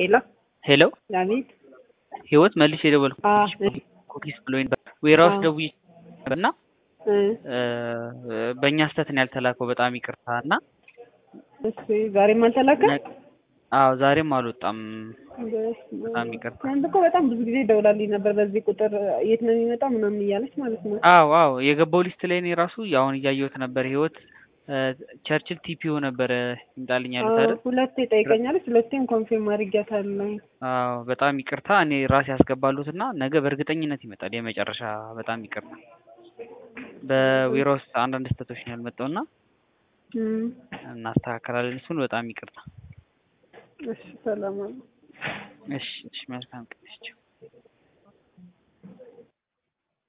ሄሎ ሄሎ አቤት። ህይወት መልሼ የደወልኩት አ ኩኪስ ብሎኝ ነበር። ዌራውስ አዎ። ደውዬ ነበር እና እ እ በእኛ ስህተት ነው ያልተላከው። በጣም ይቅርታ እና እሺ ዛሬም አልተላከም። ነ- አዎ ዛሬም አልወጣም። በጣም ይቅርታ። ትናንት እኮ በጣም ብዙ ጊዜ ደውላልኝ ነበር በዚህ ቁጥር የት ነው የሚመጣው ምናምን እያለች ማለት ነው። አዎ አዎ የገባው ሊስት ላይ እኔ ራሱ አሁን እያየሁት ነበር። ህይወት እ ቸርችል ቲፒኦ ነበረ ይምጣልኝ ያሉት አይደል? ሁለቴ ጠይቀኛለች፣ ሁለቴም ኮንፊርም አድርጊያታለሁ። አዎ በጣም ይቅርታ። እኔ ራሴ ያስገባሉት እና ነገ በእርግጠኝነት ይመጣል የመጨረሻ። በጣም ይቅርታ። በዌራውስ አንዳንድ ስህተቶች ነው ያልመጣው እና እም፣ እናስተካከላለን። እሱን በጣም ይቅርታ። እሺ ሰላም አሉ። እሺ እሺ መልካም ቀን።